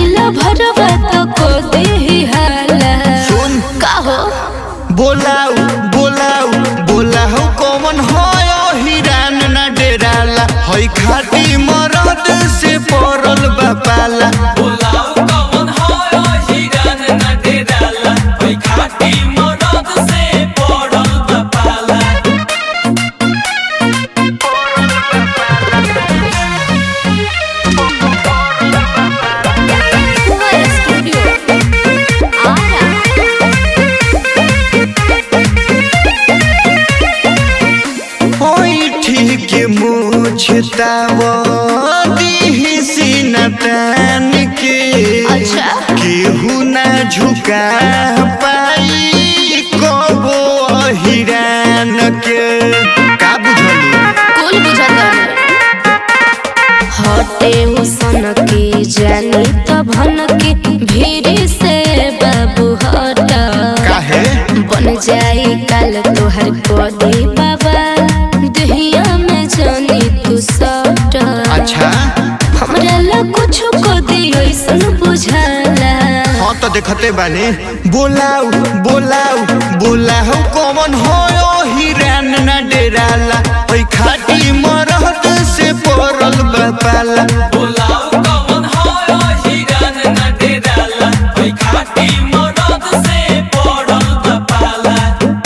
ला भरवा तो को दे हाला सुन का हो बोलाऊ बोलाऊ बोलाऊ कौन होय हिरान ना डेराला हई खाटी मरद से पड़ल बापाला बोलाओ कौन हो हिरन न डेराला ओई खाटी मरद से पड़ल बपाला कुंवर स्टूडियो आरा होई ठीक मुछताव दीही सीना तान के अच्छा। केहू ना झुका पाई कबो हिरान के का बुझलू कुल बुझल हटे हुसन की जानी तो भन के भीड़ से बाबू हट काहे बन जाई काल तोहर कोदी बाबा दहिया में जानी तू सट अच्छा हमरा ला कुछ को दी ऐसन बुझाला हाँ तो देखते बानी बोलाऊ बोलाऊ बोलाऊ कौन होयो हिरान ना डेराला ओई खाटी मरद से पड़ल बापाला बोलाओ कौन हो हिरन न डेराला ओई खाटी मरद से पड़ल बपाला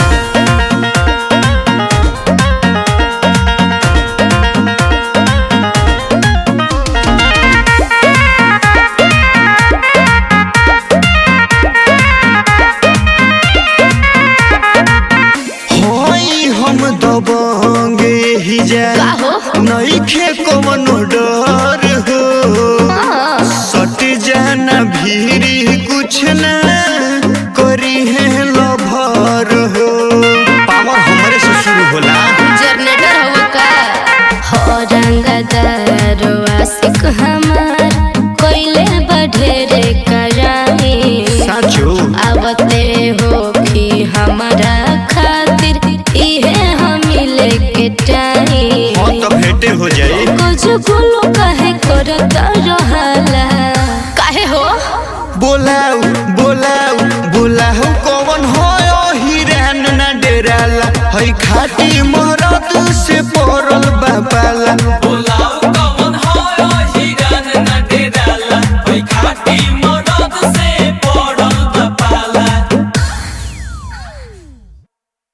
होई हम दबंगे ही जा का हो? नइखे कवनो डर हो सट जाना भीरी कुछ ना करी है लभर हो पावर हमरे से शुरू होला जनरेटर हो का हो रंगदार आशिक हमार कोइले बढ़ेरे कराई साचो आवते हो कि हमारा खातिर इहे हम लेके टाई हाँ तो भेंटे हो जाई कुछ बोलो काहे करत रहला काहे हो बोलाऊ बोलाऊ बोलाऊ कौन होयो हिरान ना डेराला हई खाटी मरद से पड़ल बापाला